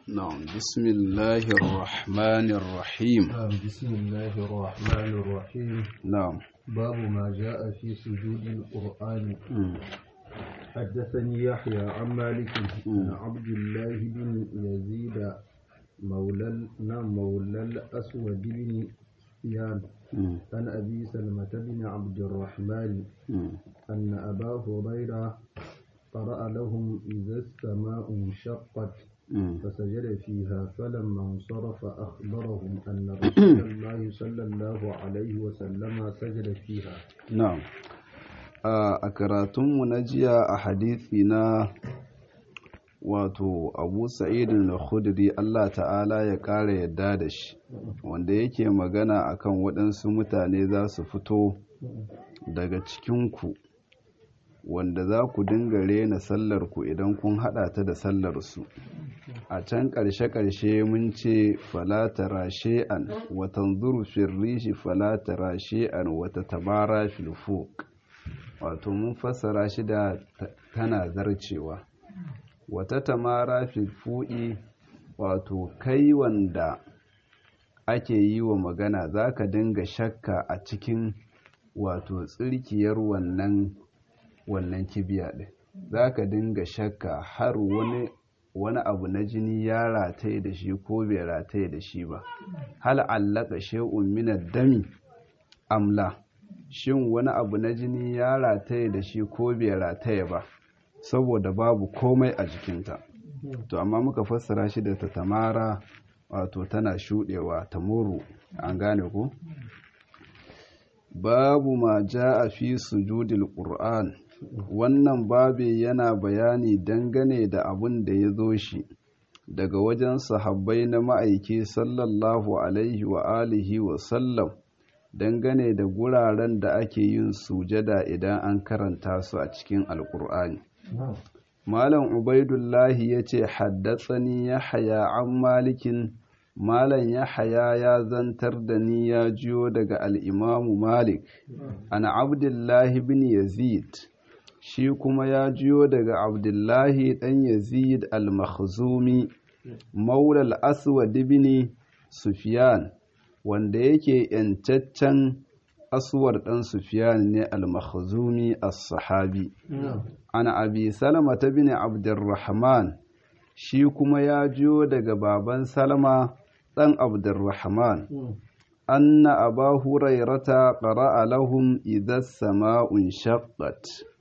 نعم بسم الله الرحمن الرحيم نعم بسم الله الرحمن الرحيم نعم باب ما جاء في سجود القرآن مم. حدثني يحيى عن مالك عن عبد الله بن يزيد مولى ال- نعم مولى الأسود بن سفيان مم. عن أبي سلمة بن عبد الرحمن مم. أن أبا هريرة قرأ لهم إذا السماء انشقت مم. فسجد فيها فلما انصرف أخبرهم أن رسول الله صلى الله عليه وسلم سجد فيها Na'am. A a karatunmu na jiya a hadithi na wato Abu Sa'id al-Khudri Allah ta'ala ya ƙara yadda da shi wanda yake magana akan waɗansu mutane za su fito daga cikinku wanda za ku dinga rena sallarku idan kun haɗa ta da sallarsu a can ƙarshe-ƙarshe mun ce falatara she'an watan zuru firrishi falatara she'an wata tabara filfuk wato mun fassara shi da ta- tana zarcewa wata tamara filfu'i wato kai wanda ake yi wa magana za ka dinga shakka a cikin wato tsirkiyar wannan wannan kibiya ɗin za ka dinga shakka har wani wani abu na jini ya rataye da shi ko bai rataye da shi ba hal allaka shay'un min ad-dami amla shin wani abu na jini ya rataye da shi ko bai rataye ba saboda babu komai a jikinta to amma muka fassara shi da ta tamara wato tana shudewa ta muru an gane ku babu ma a fi sujudil qur'an wannan babi yana bayani dangane da abin da ya zo shi daga wajen sahabbai na ma'aiki sallallahu alaihi wa alihi wa sallam dangane da guraren da ake yin sujada idan an karanta su a cikin alkur'ani malam ubaidullahi ya ce haddatsani ya haya an malikin malam ya haya ya zantar da ni ya jiyo daga al'imamu malik an abdullahi bin yazid shi kuma ya jiyo daga abdullahi ɗan yazid al-makhzumi maulal aswad bin sufyan wanda yake yancaccen aswar ɗan sufyan ne al-makhzumi as-sahabi an abi salama ta bin abdurrahman shi kuma ya jiyo daga baban salama ɗan abdurrahman anna aba hurairata qara'a lahum idha sama'un shaqqat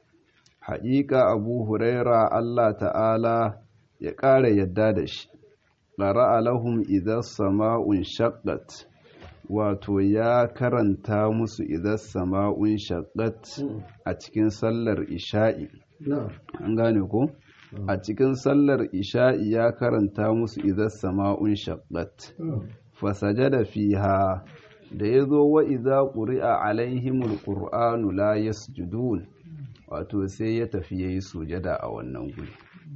haƙiƙa abu huraira Allah ta'ala ya ƙara yadda da shi qara'a lahum idha sama'un shaqqat wato ya karanta musu idha sama'un shaqqat a cikin sallar isha'i نعم an gane ko a cikin sallar isha'i ya karanta musu idha sama'un shaqqat fasajada fiha da ya zo wa iza ƙuri'a alaihimul ƙur'anu la yasjudun wato sai ya tafi ya yi sujada a wannan guri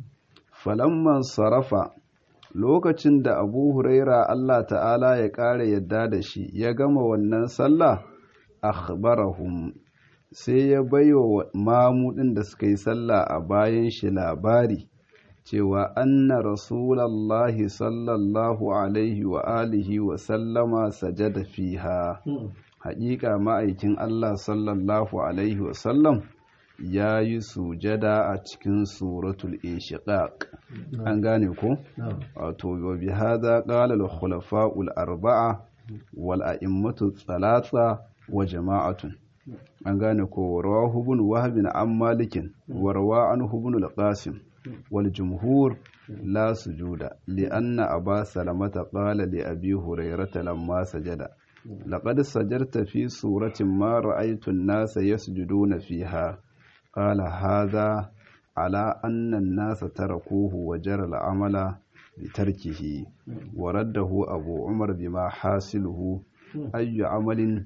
falamman sarafa lokacin da abu huraira allah ta'ala ya ƙara yadda da shi ya gama wannan sallah akhbarahum sai ya baiwa mamudin da suka yi sallah a bayan shi labari cewa anna rasulallahi sallallahu alaihi wa alihi wa sallama sajada fiha haƙiƙa ma'aikin Allah sallallahu alaihi wa sallam ya yi sujada a cikin suratul inshiqaq an gane ko نعم wato wa bi hadha qala al khulafa'ul arba'a wal a'immatu thalatha wa jama'atun an gane ko rawahu ibn wahb an malikin wa rawa anhu ibn al-qasim wal jumhur la sujuda li anna aba salamata qala li abi hurairata lamma sajada laqad sajarta fi suratin ma ra'aytu an-nasa yasjuduna fiha qala hadha ala anna an-nasa tarakuhu wa jara al-amala bitarkihi wa raddahu abu umar bima hasiluhu ayyu amalin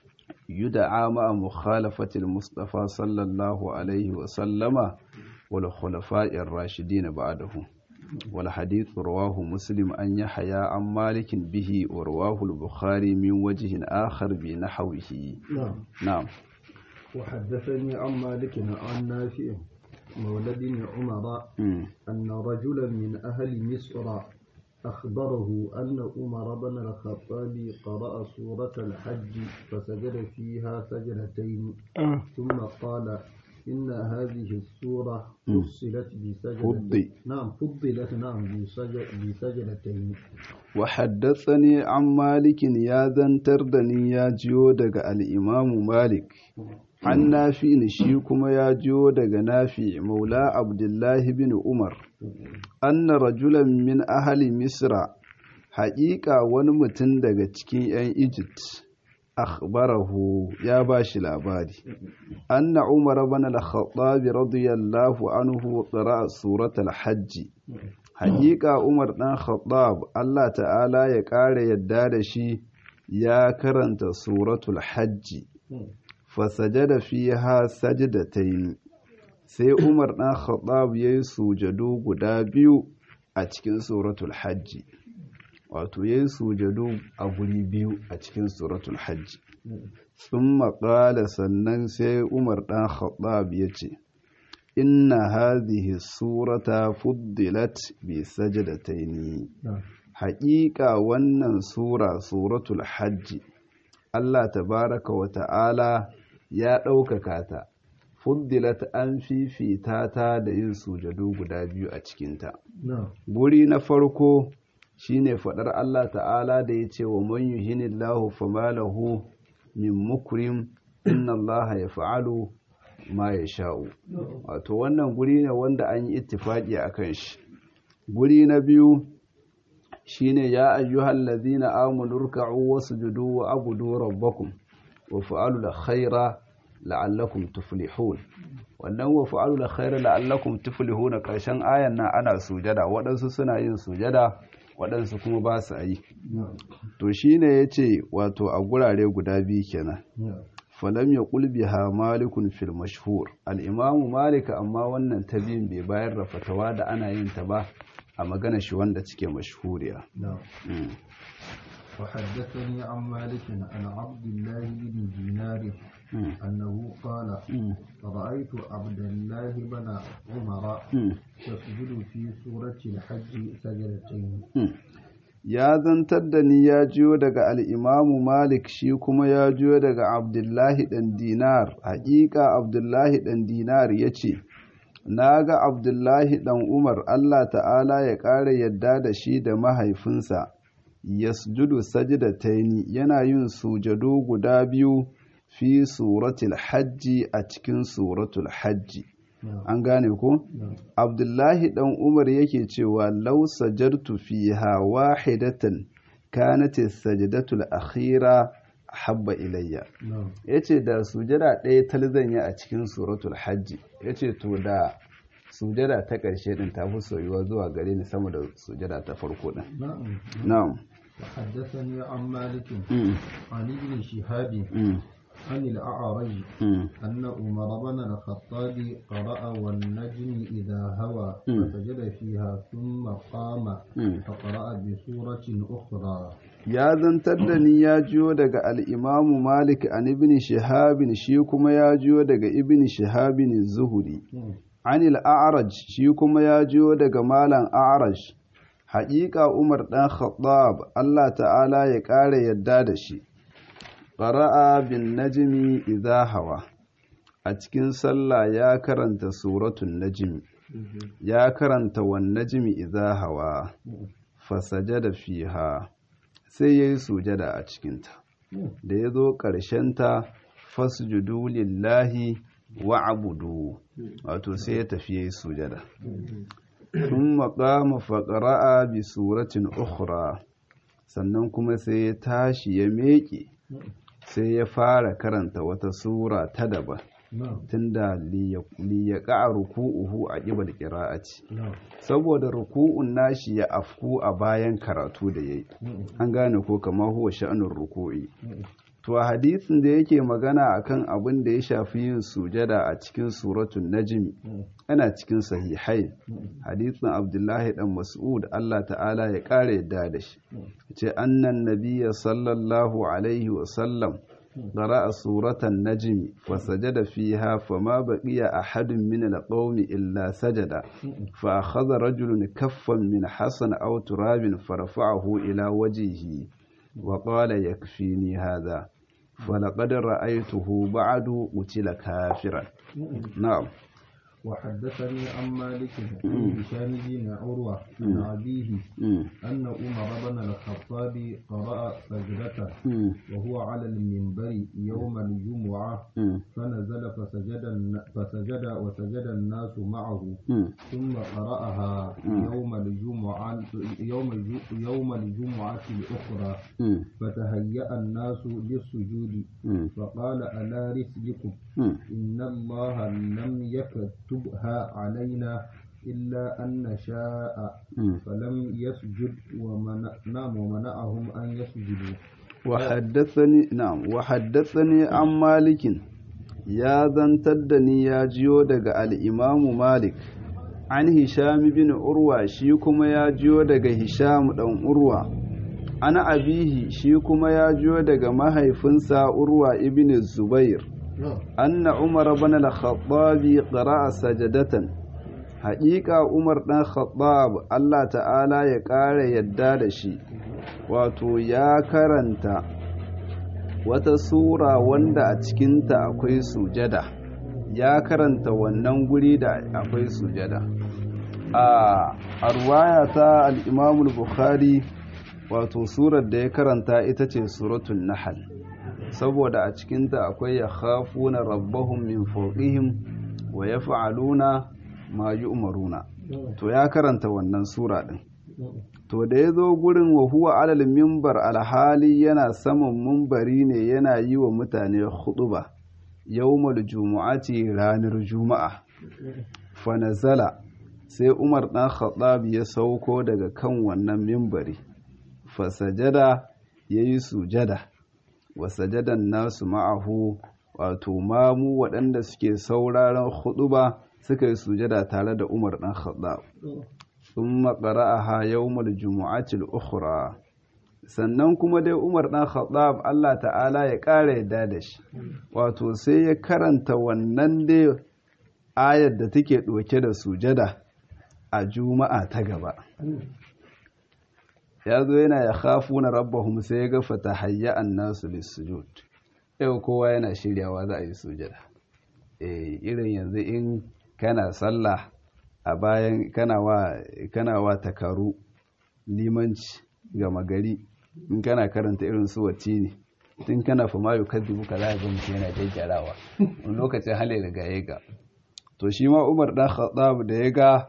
يدعى مع مخالفة المصطفى صلى الله عليه وسلم والخلفاء الراشدين بعده والحديث رواه مسلم أن يحيى عن مالك به ورواه البخاري من وجه آخر بنحوه نعم نعم وحدثني عن مالك عن نافع مولى بن عمر مم. أن رجلا من أهل مصر أخبره أن عمر بن الخطاب قرأ سورة الحج فسجد فيها سجدتين ثم قال إن هذه السورة فصلت بسجدتين نعم فضلت نعم بسجد بسجدتين وحدثني عن مالك يا ذنتر دني يا جيو دغ الإمام مالك عن نافع شي كما يا جيو دغ نافع مولى عبد الله بن عمر أن رجلا من أهل مصر حقيقة wani mutum daga cikin 'yan Egypt akhbarahu ya bashi labari anna Umar ibn al-Khattab radiyallahu anhu qara'a suratul hajj haƙiƙa Umar ɗan Khattab Allah ta'ala ya ƙara yadda da shi ya karanta suratul hajji fasajada fiha sajdatayn sai Umar ɗan Khattab yayi sujadu guda biyu a cikin suratul hajji wato yayi sujadu a guri biyu a cikin suratul hajji thumma qala sannan sai Umar ɗan Khattab ya ce inna hadhihi surata fuddilat bi sajdataini haƙiƙa wannan sura suratul hajji Allah tabaraka wa ta'ala ya ɗaukaka ta fuddilat an fifita ta da yin sujadu guda biyu a cikinta guri na farko shine faɗar Allah ta'ala da ya ce wa man yuhinillahu famalahu min mukrim inna Allah ya fa'alu ma ya sha'u wato wannan guri ne wanda an yi ittifaki a kan shi guri na biyu shine ya ayyuhal ladina amanu ruk'u wasjudu wa abudu rabbakum wa fa'alu la khaira la'allakum tuflihun wannan wa fa'alu la khaira la'allakum tuflihun karshen ayan nan ana sujada waɗansu suna yin sujada waɗansu kuma ba su yi to shine yace wato a gurare guda biyu kenan falam ya ha malikun fil mashhur al'imamu malika amma wannan ta biyun bai bayar da fatawa da ana yin ta ba a magana shi wanda cike mashhuriya وحدثني عن مالك عن عبد الله بن دينار أنه قال رأيت عبد الله بن عمر يسجد في سورة الحج سجدتين ya zantar da ni ya jiyo daga al'imamu Malik shi kuma ya jiyo daga Abdullahi ɗan Dinar, haƙiƙa Abdullahi ɗan Dinar ya ce, Na ga Abdullahi ɗan Umar Allah ta'ala ya ƙara yadda da shi da mahaifinsa, yasjudu sajidataini yana yin sujadu guda biyu fi suratul hajji a cikin suratul hajji. an gane ko abdullahi dan umar yake cewa law sajartu fiha wahidatan kanat as-sajdatu al-akhira habba ilayya yace da sujada ɗaya talzan ya a cikin suratul hajji yace to da sujada ta ƙarshe din ta fi soyuwa zuwa gare ni sama da sujada ta farko din na'am وحدثني عن مالك عن ابن شهاب عن الأعرج أن عمر بن الخطاب قرأ والنجم إذا هوى فسجد فيها ثم قام فقرأ بسورة أخرى ya zantar da ni ya jiyo daga al'imamu malik an ibn shahabin shi kuma ya jiyo daga ibn shahabin zuhuri an al'araj shi kuma ya jiyo daga malam a'araj haƙiƙa umar ɗan khattab allah ta'ala ya ƙara yadda da shi ƙara'a bin najimi idha hawa a cikin sallah ya karanta suratun najimi ya karanta wan najimi idha hawa fasajada fiha sai ya yi sujada a cikinta da ya zo ƙarshenta fasjudu lillahi wa abudu wato sai ya tafi ya yi sujada sun maƙama faƙara'a bi suratin ukhra sannan kuma sai ya tashi ya meƙe sai ya fara karanta wata sura ta daban tunda liyaƙa ruku'uhu a ƙibar ƙira'aci saboda ruku'un nashi ya afku a bayan karatu da ya yi an gane ko kama huwa sha'anin ruku'i to a hadisin da yake magana akan abin da ya shafi yin sujada a cikin suratun najmi ana cikin sahihai hadisin abdullahi dan mas'ud Allah ta'ala ya ƙara yadda da shi ce annan nabiyya sallallahu alaihi wa sallam قرأ سورة النجم فسجد فيها فما بقي أحد من القوم إلا سجد فأخذ رجل كفا من حسن أو تراب فرفعه إلى وجهه وقال يكفيني هذا فلقد رأيته بعد قتل كافرا نعم وحدثني عن مالك عن هشام بن عروة عن أبيه أن عمر بن الخطاب قرأ سجدته وهو على المنبر يوم الجمعة فنزل فسجد فسجد وسجد الناس معه ثم قرأها يوم الجمعة يوم يوم الجمعة الأخرى فتهيأ الناس للسجود فقال ألا رسلكم إن الله لم يكتبها علينا إلا أن نشاء فلم يسجد ومنع ومنعهم أن يسجدوا وحدثني نعم وحدثني عن مالك يا زنتدني يا جيو دغ الإمام مالك عن هشام بن عروة شي كما يا جيو دغ هشام دان عروة ana abihi shi kuma ya jiyo daga mahaifinsa urwa ibn zubair anna umar ibn al-khattab qara'a sajadatan haƙiƙa umar dan khattab Allah ta'ala ya ƙara yadda da shi wato ya karanta wata sura wanda a cikinta akwai sujada ya karanta wannan guri da akwai sujada a arwaya ta al-imam al-bukhari wato surar da ya karanta ita ce suratun nahal saboda a cikinta akwai ya khafuna rabbahum min fawqihim wa yaf'aluna ma yu'maruna to ya karanta wannan sura din to da ya zo gurin wa huwa alal mimbar alhali yana saman mumbari ne yana yi wa mutane huɗuba yawmal jumu'ati ranar juma'a fa nazala sai umar dan khattab ya sauko daga kan wannan mimbari fasajada ya yi sujada wa sajadan nasu ma'ahu wato mamu waɗanda suke sauraron huɗuba suka yi sujada tare da umar ɗan khattab sun maƙara a ha yawmul jumu'atil ukhra sannan kuma dai umar ɗan khattab Allah ta'ala ya ƙara yadda da shi wato sai ya karanta wannan dai ayar da take ɗauke da sujada a juma'a ta gaba ya zo yana ya khafu na rabbahum sai ya ga fatahayya annasu lissujud yau kowa yana shiryawa za a yi sujada eh irin yanzu in kana sallah a bayan kana wa kana wa takaru limanci ga magari in kana karanta irin su wacce ne tun kana fa mayu kaddibu ka za ga mutum yana gyaggyarawa wani lokacin hali daga ya ga to shi ma umar dan khattab da ya ga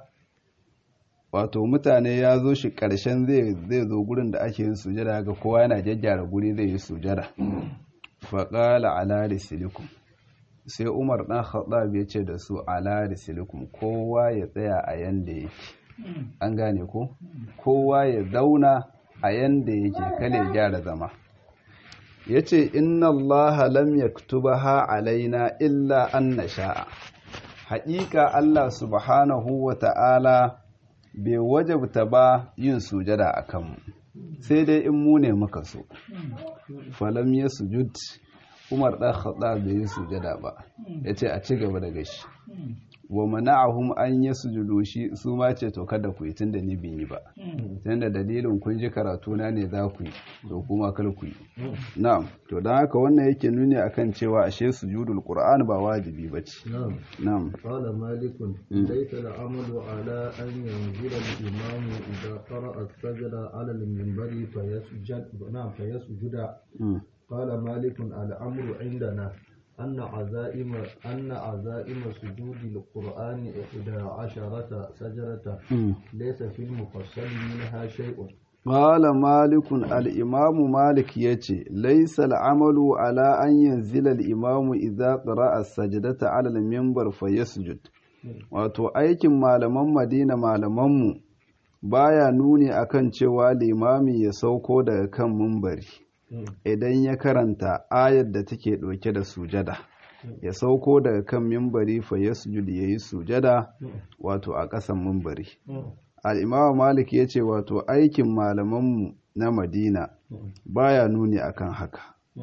wato mutane ya zo shi ƙarshen zai zo gurin da ake yin sujada ga kowa yana jajjara guri zai yi sujada faƙala ala risilikum sai umar ɗan khattab ya ce da su ala risilikum kowa ya tsaya a yanda yake an gane ko kowa ya zauna a yanda yake kale gyara zama ya ce inna allaha lam yaktubaha alaina illa an nasha'a haƙiƙa allah subhanahu wa ta'ala bai wajabta ba yin sujada a kanmu sai dai in mu ne muka so falam ya sujud umar ɗan haɗa bai yi sujada ba ya ce a ci gaba da gashi wa mana'ahum an yi sujudu shi su ma ce to kada ku yi tunda ni bin yi ba tunda dalilin kun ji karatu na ne za ku yi to kuma kar ku yi na'am to don haka wannan yake nuni akan cewa ashe sujudul qur'an ba wajibi bace نعم na'am قال مالك ليس العمل على أن ينزل الإمام إذا قرأ السجد على المنبر فيسجد نعم فيسجد Mm. قال مالك الأمر عندنا أن عزائم أن عزائم سجود القرآن إحدى عشرة سجرة Mm. ليس في المفصل منها شيء Ƙala malikun al'imamu Malik ya ce, Laisa al'amalu ala an yanzila al'imamu idza ƙara'a sajadata alal mimbar fa yasjud. Wato, aikin malaman Madina malamanmu baya nuni akan cewa limami ya sauko daga kan mimbari idan ya karanta ayar da take ɗauke da sujada. Ya sauko daga kan mimbari fa yasjud ya yi sujada wato a ƙasan mimbari. al'imama malik ya ce wato aikin malamanmu na madina baya nuni akan haka to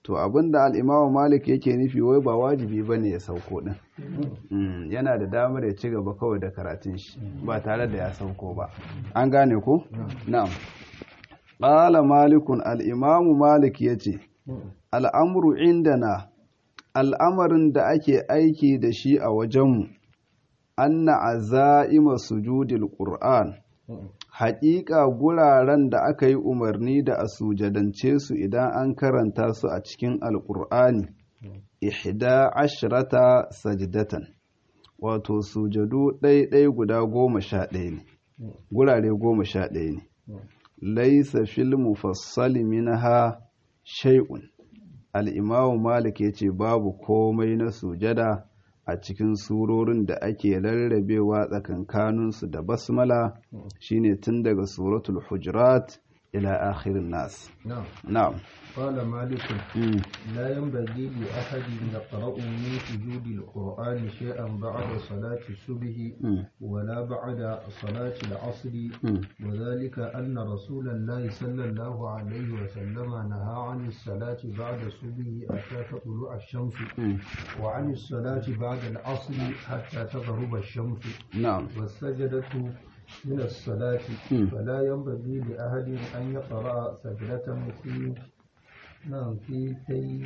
to abinda al'imamu malik yake nufi wai ba wajibi ba ne ya sauko ɗin yana da damar ya ci gaba kawai da karatun shi ba tare da ya sauko ba an gane ko? na'am ƙala malikun al'imamu malik ya ce al'amuru indana al'amarin da ake aiki da shi a wajenmu anna aza'ima sujudil qur'an haƙiƙa guraren da aka yi umarni da a sujadance su idan an karanta su a cikin alƙur'ani ihda ashrata sajdatan wato sujadu ɗaiɗai guda goma sha ɗaya ne gurare goma sha ɗaya ne laisa fil mufassali minha shay'un al-imamu malik yace babu komai na sujada a cikin surorin da ake rarrabewa tsakankaninsu da basmala shine tun daga suratul hujurat ila akhirin nas na'am قال مالك لا ينبغي لأحد يقرأ من سجود القرآن شيئا بعد صلاة الصبح ولا بعد صلاة العصر وذلك أن رسول الله صلى الله عليه وسلم نهى عن الصلاة بعد الصبح حتى تطلع الشمس وعن الصلاة بعد العصر حتى تغرب الشمس نعم والسجدة من الصلاة فلا ينبغي لأحد أن يقرأ سجدة في نعم في تي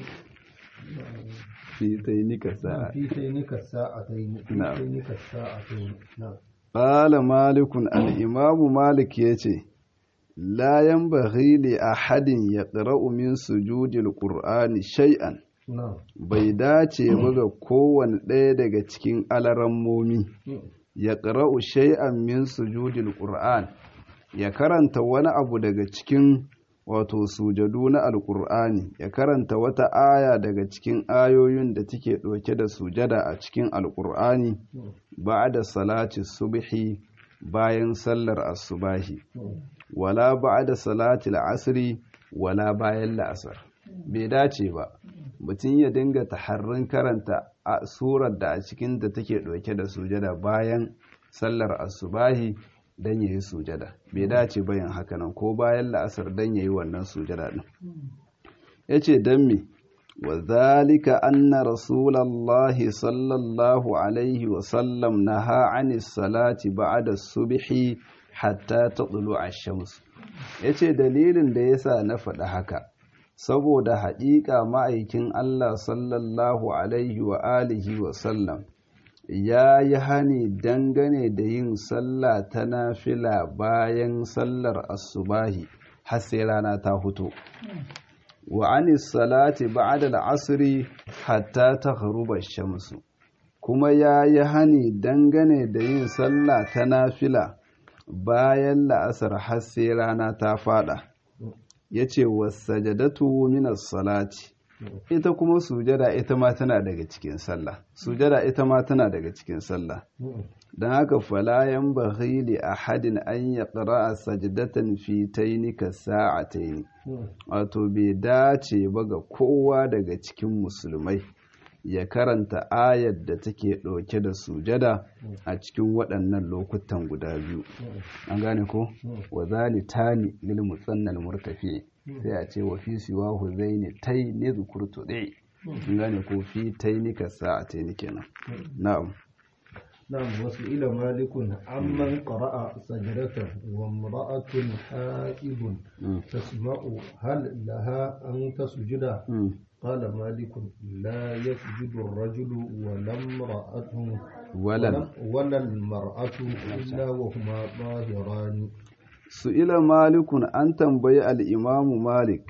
في تينك الساعة في تينك الساعتين في نعم. تينك الساعتين نعم قال مالك الإمام مالك يتي لا ينبغي لأحد يقرأ من سجود القرآن شيئا نعم bai dace ba ga kowane ɗaya daga cikin alarammomi ya ƙara'u shay'an min sujudil ƙur'an ya karanta wani abu daga cikin wato sujadu na alƙur'ani ya karanta wata aya daga cikin ayoyin da take ɗauke da sujada a cikin alƙur'ani ba da salati subhi bayan sallar asubahi wala ba da salati asri wala bayan la'asar bai dace ba mutum ya dinga taharrin karanta a surar da a cikin da take ɗauke da sujada bayan sallar asubahi don ya yi sujada bai dace bayan hakanan ko bayan la'asar don ya yi wannan sujada ɗin ya ce don me wa zalika anna rasulallahi sallallahu alaihi wasallam na ha'ani salati ba'ada subhi hatta ta tsulu a shamsu ya ce dalilin da ya sa na faɗi haka saboda haƙiƙa ma'aikin Allah sallallahu alaihi wa alihi wa sallam ya yi hani dangane da yin sallah ta nafila bayan sallar asubahi har sai rana ta fito wa anis salati ba'da al'asri hatta taghruba shamsu kuma ya yi hani dangane da yin sallah ta nafila bayan la'asar har sai rana ta fada ya ce wasajadatu minas salati ita kuma sujada ita ma tana daga cikin sallah sujada ita ma tana daga cikin sallah don haka falayan bahili a hadin an ya ƙara'a sajadatan fi tainika sa'ataini wato bai dace ba ga kowa daga cikin musulmai ya karanta ayar da take ɗauke da sujada a cikin waɗannan lokutan guda biyu an gane ko wa zalitani lil musannal murtafi sai a ce wa fi siwahu zaini tai ne zukurtu dai an gane ko fi tainika sa'ataini kenan na'am نعم وسئل مالك عمن قرأ سجدة وامرأة حائض تسمع هل لها أن تسجد قال مالك لا يسجد الرجل ولا امرأة ولا ولا المرأة إلا وهما ظاهران سئل مالك أن تنبي الإمام مالك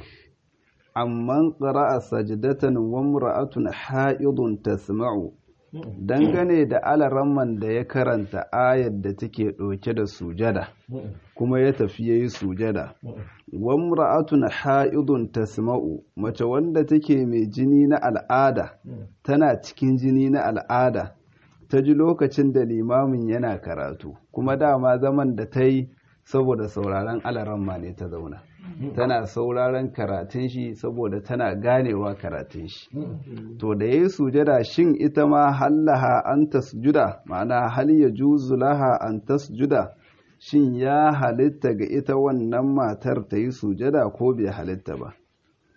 عمن قرأ سجدة وامرأة حائض تسمع dangane da alaramman da ya karanta ayar da take ɗauke da sujada kuma ya tafi ya yi sujada wamra'atun ha'idun tasma'u mace wanda take mai jini na al'ada tana cikin jini na al'ada ta ji lokacin da limamin yana karatu kuma dama zaman da ta yi saboda sauraron alaramma ne ta zauna tana sauraron karatun shi saboda tana ganewa karatun shi to da yayi sujada shin ita ma hallaha an tasjuda ma'ana hal ya juzu laha an tasjuda shin ya halitta ga ita wannan matar ta yi sujada ko bai halitta ba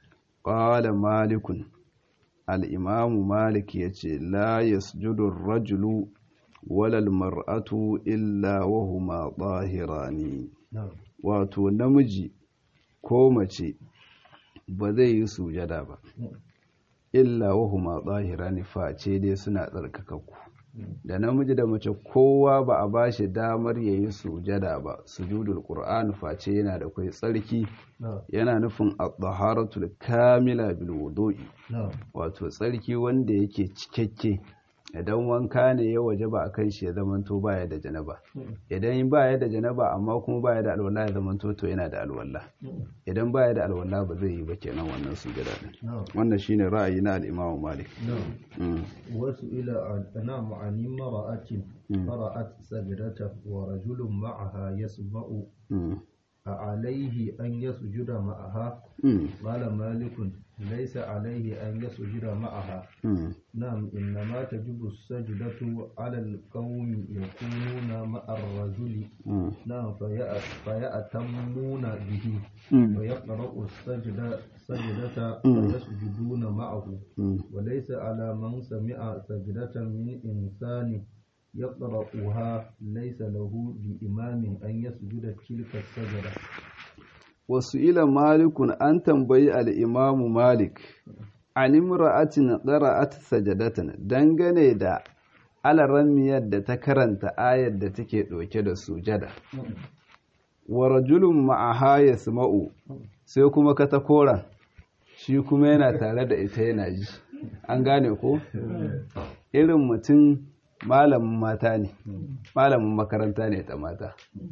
qala malikun al-imam malik yace la yasjudu ar-rajulu wala al-mar'atu illa wa huma tahirani wato namiji ko mace ba zai yi sujada ba illa wa huma tahirani face dai suna tsarkakakku da namiji da mace kowa ba a ba shi damar ya yi sujada ba sujudul qur'an face yana da kai tsarki yana nufin at-taharatul kamila bil wudu'i wato tsarki wanda yake cikakke idan wanka ne ya waje ba a kan shi ya zamanto baya da janaba idan baya da janaba amma kuma baya da alwala ya zamanto to yana da alwala idan baya da alwala ba zai yi ba kenan wannan sujada din wannan shine ra'ayi na al-Imam Malik wasu ila ana ma'ani mara'atin fara'at sajdata wa rajulun ma'aha yasma'u عليه أن يسجد معها قال مالك ليس عليه أن يسجد معها نعم إنما تجب السجدة على القوم يكونون مع الرجل نعم فيأتمون به ويقرأ السجدة سجدة ويسجدون معه وليس على من سمع سجدة من إنسان يقرأها ليس له بإمام أن يسجد تلك السجدة وسئل مالك أن تنبي الإمام مالك عن امرأة قرأت سجدة dangane da alaramiyar da ta karanta ayar da take ɗauke da sujada wa rajulun ma'aha yasma'u sai kuma katakoran shi kuma yana tare da ita yana ji an gane ko irin mutum malamin mata ne malamin makaranta ne ta mata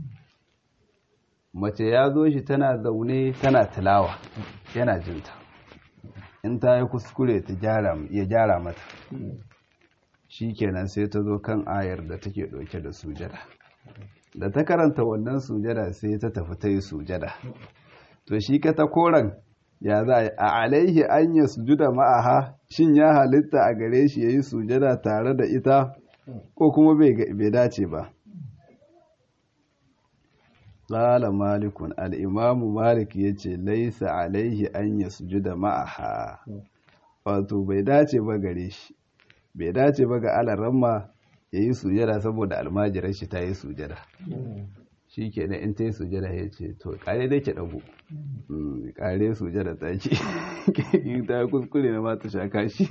mace ya zo shi tana zaune tana tilawa yana jinta in ta yi kuskure ya gyara mata shi kenan sai ta zo kan ayar da take ɗauke da sujada da ta karanta wannan sujada sai ta tafi ta yi sujada to shi ka ta koren ya za a alaihi an yi sujuda ma'aha shin ya halitta a gare shi ya yi sujada tare da ita ko kuma bai dace ba ƙala malikun al'imamu malik ya ce laisa alaihi an ya sujuda ma'aha wato bai dace ba gare shi bai dace ba ga alaramma ya yi sujada saboda almajirar shi ta yi sujada shi ke in ta yi sujada ya ce to kare da ke ɗago kare sujada ta ce in ta kuskure na mata shaka shi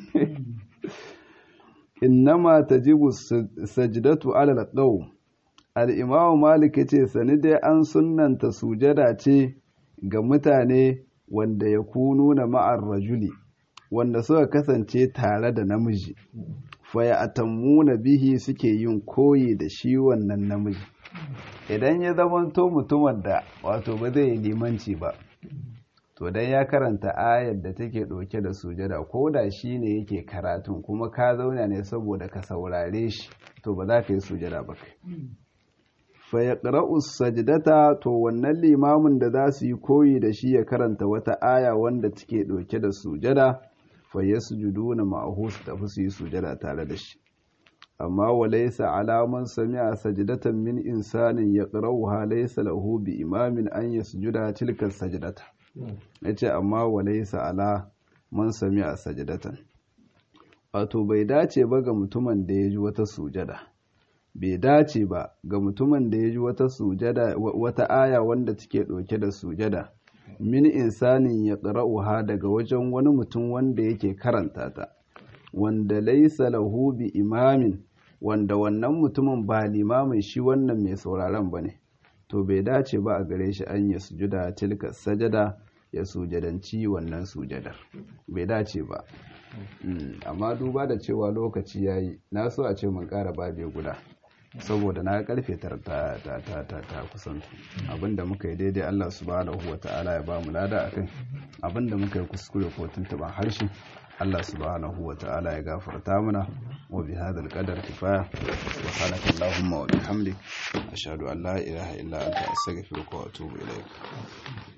innama tajibu sajdatu ala al-qawm al-imam malik yace sani dai an sunnanta sujada ce ga mutane wanda ya kunu na ma'ar rajuli wanda suka kasance tare da namiji fa ya atammuna bihi suke yin koyi da shi wannan namiji idan ya zamanto mutumin da wato ba zai yi limanci ba to dan ya karanta ayar da take ɗauke da sujada ko da shi ne yake karatun kuma ka zauna ne saboda ka saurare shi to ba za ka yi sujada ba kai fa yaqra'u sajdata to wannan limamin da za su yi koyi da shi ya karanta wata aya wanda take ɗauke da sujada fa yasjuduna ma'ahu su tafi su yi sujada tare da shi amma wa laysa alaman sami'a sajdatan min insanin yaqra'uha laysa lahu bi imamin an yasjuda tilka sajdata ya ce amma walaisa ala man sami a sajidatan wato bai dace ba ga mutumin da ya ji wata sujada bai dace ba ga mutumin da ya ji wata sujada wata aya wanda take ɗauke da sujada min insanin ya ha daga wajen wani mutum wanda yake karanta ta wanda laisa lahu bi imamin wanda wannan mutumin ba limamin shi wannan mai sauraron ba ne to bai dace ba a gare shi an ya sujuda tilka sajada ya sujadanci wannan sujadar bai dace ba amma duba da cewa lokaci ya yi na so a ce mun kara babe guda saboda na karfe ta ta kusantu abinda muka yi daidai Allah subhanahu wa ta'ala ya ba mu lada akai abinda muka yi kuskure ko tuntuban harshe Allah subhanahu wa ta'ala ya gafarta mana wa bi hadal qadar kifaya subhanaka allahumma wa bihamdik ashhadu an la ilaha illa anta astaghfiruka wa atubu ilaik